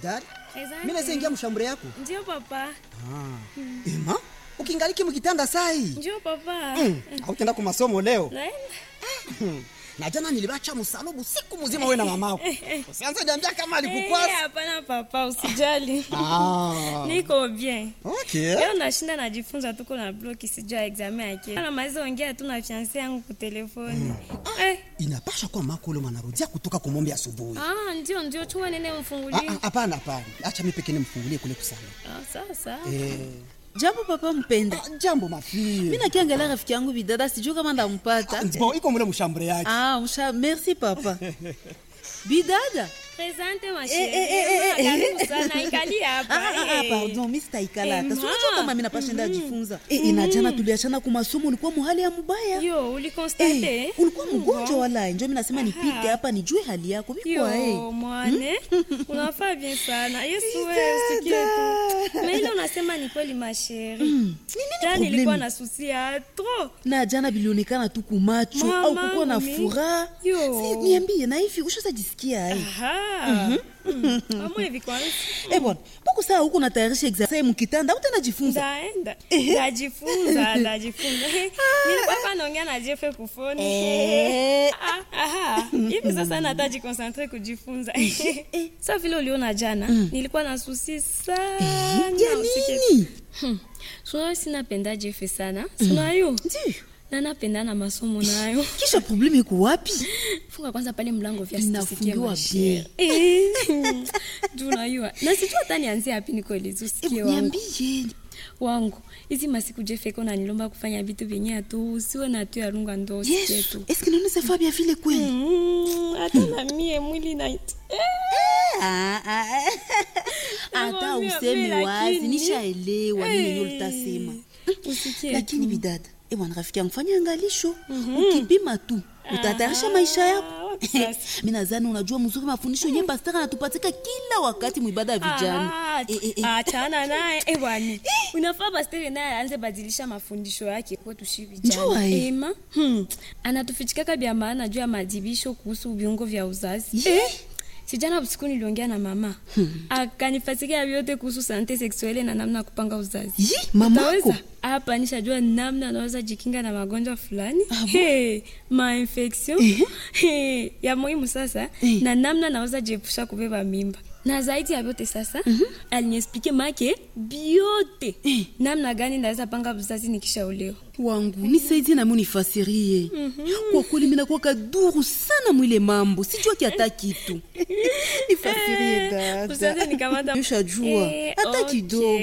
bidari Asante. mimi naweza ingia mshambure yako Ndio papa. ema ukingaliki mkitanda sai Ndio papa. hautenda ku masomo leo Naenda. na jana nilibacha msalubu siku mzima wewe na mamako usianze niambia kama Eh, alikukwasa hapana papa, usijali. ah Niko bien. okay Leo nashinda najifunza tuko na bloki sijua examen yake. Na maizo ongea tu na fiancé yangu kwa telefoni. Eh. inapasha kuwa mako ule mwanarudia kutoka kumombe asubuhi Ah, ndio ndio chuma nene Ah, mfungulie. ah, hapana hapana acha mimi pekee nimfungulie kule kusana Ah, sawa sawa. eh jambo papa mpenda ah, jambo mafie mi nakiangalia rafiki yangu bidada sijuu kama ndampata bon iko mule mshambure yake ah, msha merci papa bidada Presente ma Eh, eh, eh, eh, chérie. eh. Karibu sana ikali hapa. Ah, ah, ah, eh. pardon mi sitaikala hata Eh, sinajua ma. kama mi napashenda jifunza Eh, eh, na jana tuliachana kumasomo ulikuwa muhali ya mubaya Yo, ulikonstate? Eh, ulikuwa mgonjwa Bon. wala njo mi nasema nipite hapa nijue hali yako vikwa Yo, mwane unafaa bien sana yesu wewe usikie tu na ile unasema ni kweli masheri jana problemi? nilikuwa na susi ya tro na jana bilionekana tu kumacho Mama, au kukuwa na mi- furaha Yo. Si, niambie na hivi ushazajisikia ai amwe hivi kwanza Eh bwana, mbona saa huko natayarisha examen mkitanda utanajifunza? ndaenda ndajifunza ndajifunza nilikuwa hapa naongea na jefe kufoni Eh. Ah, aha. hivi sasa nataji konsantre kujifunza sa vile uliona jana nilikuwa na susi sana Ya usikie nini? sunayo sinapenda jefe sana sunayo Ndio. na napenda na masomo nayo Kisha probleme iko wapi? funga kwanza pale mlango vya Inafungiwa bien. juu najua na sijua hata nianzie hapi nikoelezi usikie Eh, wangu Niambie. wangu hizi masiku jefeko nanilomba kufanya vitu vyenye atu usiwe na tu yarunga ndo usikie Yesu, tu est-ce que nous ne pas bien vile kweli? Mm, hata na mie mwili na Ah, ah. Hata Nakwambia, useme mimi wazi, lakini- nishaelewa nini yenyewe ulitasema. usikie Lakini bidada, eh bwana rafiki yangu fanya angalisho. Ukipima tu, utatayarisha maisha yako. Ah, wapi sasa? Mimi nadhani unajua mzuri mafundisho yenyewe pastor anatupatika kila wakati mwibada ya vijana. Ah, Eh, eh, eh. achana naye eh, bwani unafaa pastere naye aanze badilisha mafundisho yake kwetu shi Njua, vijana eh. ema hmm. anatufichikaka vya maana juu ya madibisho kuhusu viungo vya uzazi Ye. sijana usiku niliongea na mama hmm. akanifasikia vyote kuhusu sante seksuele na namna ya kupanga uzazi Yi, mamako. Utaweza? hapa nishajua namna anaweza jikinga na magonjwa fulani hey, mainfection hey, ya muhimu sasa Eh. na namna naweza jiepusha kubeba mimba na zaidi ya vyote sasa mm-hmm. aliniexplike make biote namna gani naweza panga uzazi nikishaolewa wangu nisaidie nami unifasirie kwa kweli minakuwa kaduru sana mwile mambo sijua kiata kitu nifasirie usianze dada nikamata ushajua Eh, hata okay. kidogo